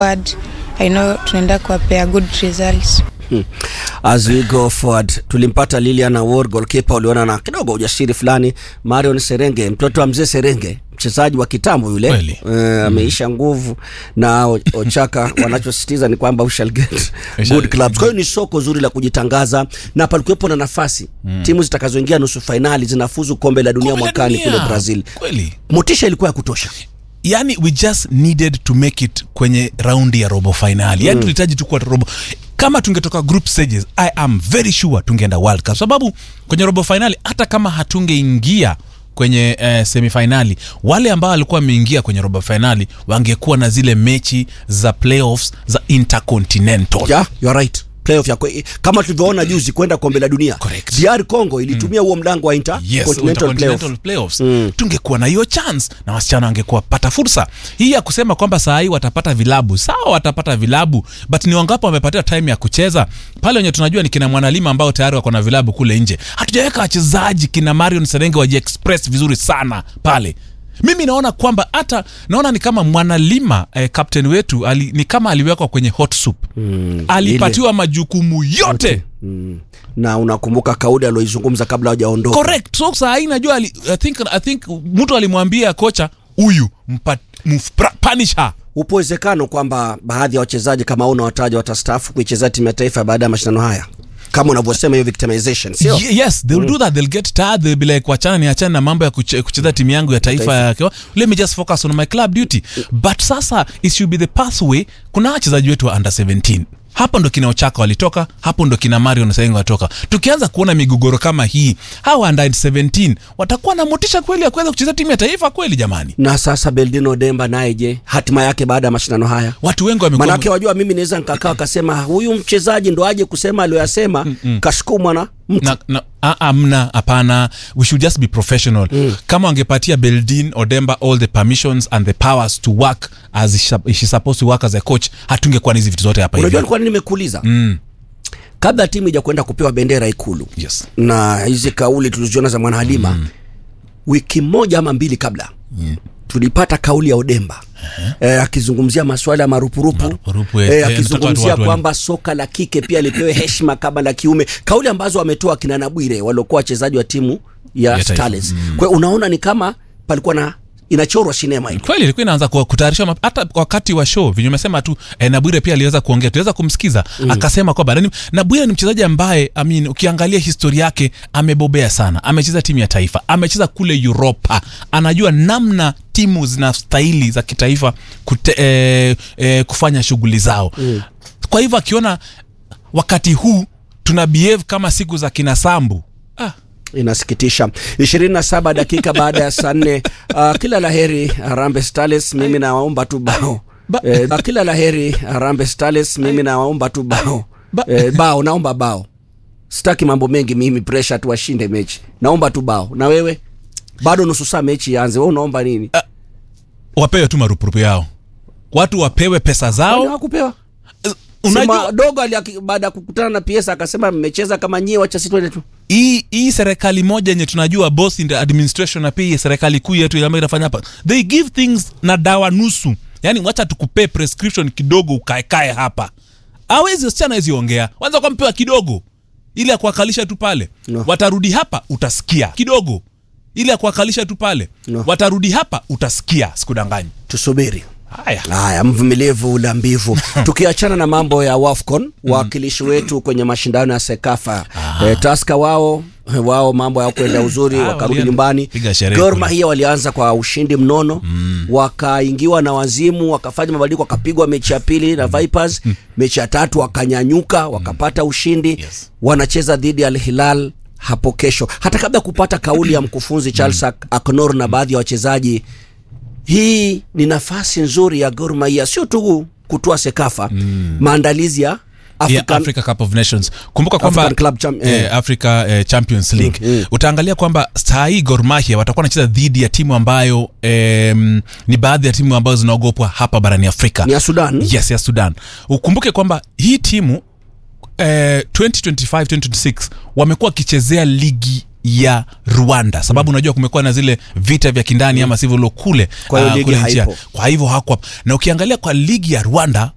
forward, I know tunaenda kuwapea good results. Hmm. As we go forward, tulimpata Lilian Awor goalkeeper, uliona na kidogo ujasiri fulani. Marion Serenge, mtoto wa mzee Serenge, mchezaji wa kitambo yule Kweli. uh, ameisha nguvu na O- Ochaka wanachosisitiza ni kwamba we shall get good clubs. Kwa hiyo ni soko zuri la kujitangaza na palikuwepo na nafasi timu zitakazoingia nusu fainali zinafuzu kombe la dunia Kombe la mwakani dunia. kule Brazil. Kweli. Motisha ilikuwa ya kutosha. yani we just needed to make it kwenye raundi ya robo finali yani tulihitaji tu kuwa robo kama tungetoka group stages i am very sure tungeenda world cup sababu kwenye robo finali hata kama hatungeingia kwenye eh, semifinali wale ambao walikuwa wameingia kwenye robo finali wangekuwa na zile mechi za playoffs za intercontinental Yeah, you are right. Playoff ya kwe, kama tulivyoona juzi kwenda kombe la dunia. Correct. DR Congo ilitumia huo mlango wa Yes, intercontinental Intercontinental playoff. playoffs tungekuwa na hiyo chance na wasichana wangekuwa pata fursa hii ya kusema kwamba saa hii watapata vilabu sawa watapata vilabu but ni wangapi wamepatiwa time ya kucheza pale wenye tunajua ni kina mwanalima ambao tayari wako na vilabu kule nje hatujaweka wachezaji kina marion serenge waji express vizuri sana pale mimi naona kwamba hata naona ni kama mwanalima eh, captain wetu ali, ni kama aliwekwa kwenye hot soup mm, alipatiwa majukumu yote Mm. Na unakumbuka kauli aloizungumza kabla hajaondoka. correct so saa hii najua ali, I think, I think mtu alimwambia kocha huyu mpa- mf- punish her Upo uwezekano kwamba baadhi ya wachezaji kama una wataja watastaafu kuichezea timu ya taifa baada ya mashindano haya, kama unavyosema hiyo victimization, sio? Ye- yes they'll do that they'll get tired they'll be like wachana ni achana na mambo ya kuche, kucheza timu yangu ya taifa ya kiwa- let me just focus on my club duty but sasa it should be the pathway kuna wachezaji wetu wa under 17 hapo ndo kina ochaka walitoka hapo ndo kina marion saingi walitoka tukianza kuona migogoro kama hii hawa under 17 watakuwa na motisha kweli ya kuweza kucheza timu ya taifa kweli jamani Na sasa Beldino Demba naye je, hatima yake baada ya mashindano haya? watu wengi wamekuwa Manake wajua, mimi naweza nikakaa akasema huyu mchezaji ndo aje kusema aliyoyasema, kasukumwa na mtu na, na, a- amna hapana we should just be professional mm. kama wangepatia beldin odemba all the permissions and the powers to work as she- she's supposed to work as a coach hatungekuwa na hizi vitu zote hapa Unajua hivi nilikuwa nini nimekuuliza mm. kabla timu ija kwenda kupewa bendera Ikulu yes na hizi kauli tuliziona za Mwana Halima mm. wiki moja ama mbili kabla mm. tulipata kauli ya Odemba eh, akizungumzia masuala ya marupurupu, Marupurupu, eh, eh, eh, akizungumzia nataka watu- kwamba soka la kike pia lipewe heshima kama la kiume, kauli ambazo wametoa kina Nabwire waliokuwa wachezaji wa timu ya, Ya taifa. Starlets. Kwa hiyo unaona ni kama palikuwa na inachorwa sinema hili. kweli ilikuwa inaanza ku- kutayarishwa map- hata wakati wa show venye umesema tu eh, nabwire pia aliweza kuongea tuweza kumsikiza mm. akasema kwamba nani- nabwire ni mchezaji ambaye I mean, ukiangalia historia yake amebobea sana amecheza timu ya taifa amecheza kule uropa anajua namna timu zinastahili za kitaifa kute, eh, eh, kufanya shughuli zao mm. kwa hivyo akiona wakati huu tuna behave kama siku za kinasambu ah, inasikitisha 27 dakika baada ya saa nne uh, kila laheri Harambee Starlets mimi nawaomba tu bao Ba- eh, kila laheri Harambee Starlets mimi nawaomba tu bao Ba- eh, bao naomba bao sitaki mambo mengi mimi pressure tu washinde mechi naomba tu bao na wewe bado nusu saa mechi ianze wewe unaomba nini wapewe tu marupurupu yao watu wapewe pesa Kwani zao hawakupewa unajua Sema dogo ali baada ya kukutana na PS akasema mmecheza kama nyie wacha sisi twende tu hii hii serikali moja yenye tunajua boss in the administration na pia hii serikali kuu yetu ile ambayo inafanya hapa they give things na dawa nusu yani wacha tukupee prescription kidogo ukaekae hapa awezi wasichana hawezi ongea wanza kwa mpewa kidogo ili ya kuwakalisha tu pale No. watarudi hapa utasikia kidogo ili ya kuwakalisha tu pale No. watarudi hapa utasikia sikudanganyi tusubiri haya haya mvumilivu ula mbivu tukiachana na mambo ya wafcon wakilishi wetu kwenye mashindano ya sekafa e, taska wao wao mambo ya kwenda uzuri Ah, wakarudi walienda. nyumbani Piga sherehe Gor kule. Mahia walianza kwa ushindi mnono wakaingiwa na wazimu wakafanya mabadiliko wakapigwa mechi ya pili na Vipers mechi ya tatu wakanyanyuka wakapata ushindi Yes. wanacheza dhidi ya Al Hilal hapo kesho hata kabla ya kupata kauli ya mkufunzi Charles Ak- Aknor na baadhi ya wachezaji hii ni nafasi nzuri ya Gor Mahia sio tu kutoa sekafa maandalizi ya yeah, African, Africa Cup of Nations. Kumbuka kwamba African Club Cham- eh, eh. Africa eh, Champions League mm. utaangalia kwamba saa hii Gor Mahia watakuwa wanacheza dhidi ya timu ambayo em, ni baadhi ya timu ambazo zinaogopwa hapa barani Afrika ni ya Sudan yes ya Sudan. Ukumbuke kwamba hii timu eh, 2025 2026 wamekuwa wakichezea ligi ya Rwanda sababu unajua kumekuwa na zile vita vya kindani ama sivyo kule Kwa hiyo ah, ligi kule nchi ya- haipo. kwa hivyo hakuwa na ukiangalia kwa ligi ya Rwanda